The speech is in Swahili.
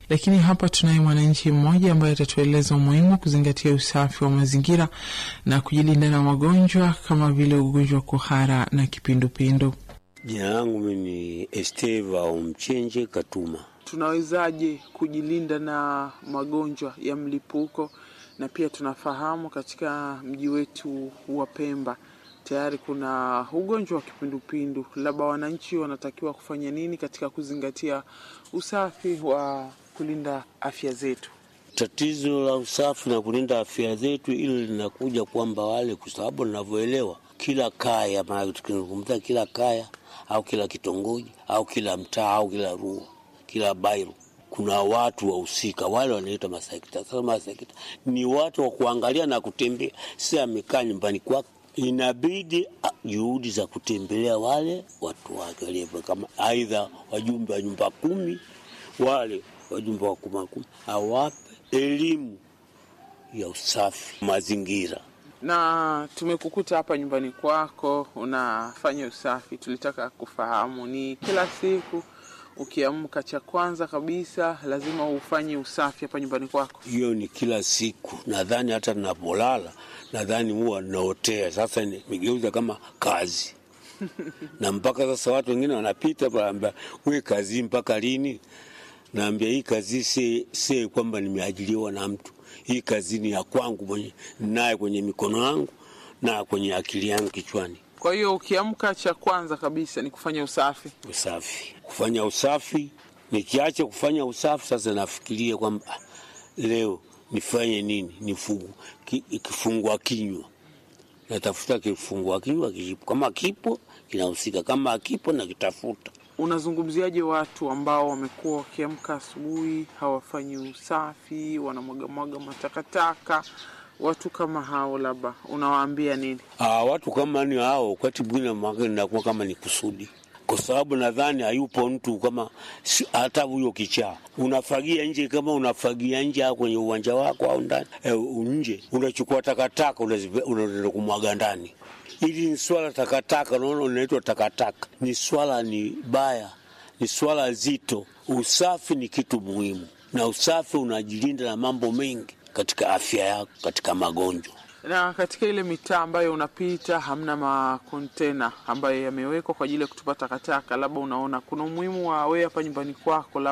Lakini hapa tunaye mwananchi mmoja ambaye atatueleza umuhimu wa kuzingatia usafi wa mazingira na kujilinda na magonjwa kama vile ugonjwa wa kuhara na kipindupindu. Jina langu mimi ni Esteva Omchenje Katuma. Tunawezaje kujilinda na magonjwa ya mlipuko? Na pia tunafahamu katika mji wetu wa Pemba tayari kuna ugonjwa wa kipindupindu, labda wananchi wanatakiwa kufanya nini katika kuzingatia usafi wa kulinda afya zetu? Tatizo la usafi na kulinda afya zetu, ili linakuja kwamba wale, kwa sababu ninavyoelewa, kila kaya, maana tukizungumza kila kaya au kila kitongoji au kila mtaa au kila rua, kila bairo kuna watu wahusika wale wanaitwa masekta. Sasa masekta ni watu wa kuangalia na kutembea, si amekaa nyumbani kwake inabidi juhudi za kutembelea wale watu wake walio kama aidha wajumbe wa nyumba kumi, wale wajumbe wa kuma kumi awape elimu ya usafi mazingira. Na tumekukuta hapa nyumbani kwako unafanya usafi, tulitaka kufahamu ni kila siku ukiamka, cha kwanza kabisa lazima ufanye usafi hapa nyumbani kwako? Hiyo ni kila siku, nadhani hata ninapolala nadhani huwa naotea. Sasa nimegeuza kama kazi na mpaka sasa watu wengine wanapita panaambia, we kazi mpaka lini? Naambia hii kazi si, si kwamba nimeajiriwa na mtu. Hii kazi ni ya kwangu mwenye naye kwenye mikono yangu na kwenye akili yangu kichwani. Kwa hiyo ukiamka, cha kwanza kabisa ni kufanya usafi. Usafi, kufanya usafi. Nikiacha kufanya usafi, sasa nafikiria kwamba leo nifanye nini? Nifungu kifungua kinywa, natafuta kifungua kinywa kipo, kama kipo kinahusika, kama akipo na kitafuta. Unazungumziaje watu ambao wamekuwa wakiamka asubuhi hawafanyi usafi, wanamwagamwaga matakataka? Watu kama hao labda unawaambia nini? Aa, watu kama ni hao, wakati mwingine nakuwa kama ni kusudi kwa sababu nadhani hayupo mtu kama hata huyo kichaa unafagia nje, kama unafagia nje au kwenye uwanja wako au ndani e, nje unachukua takataka unaenda kumwaga ndani. Hili ni swala takataka, unaona, unaitwa takataka. Ni swala ni baya, ni swala zito. Usafi ni kitu muhimu, na usafi unajilinda na mambo mengi katika afya yako, katika magonjwa na katika ile mitaa ambayo unapita hamna makontena ambayo yamewekwa kwa ajili ya kutupa takataka, labda unaona kuna umuhimu wa wewe hapa nyumbani kwako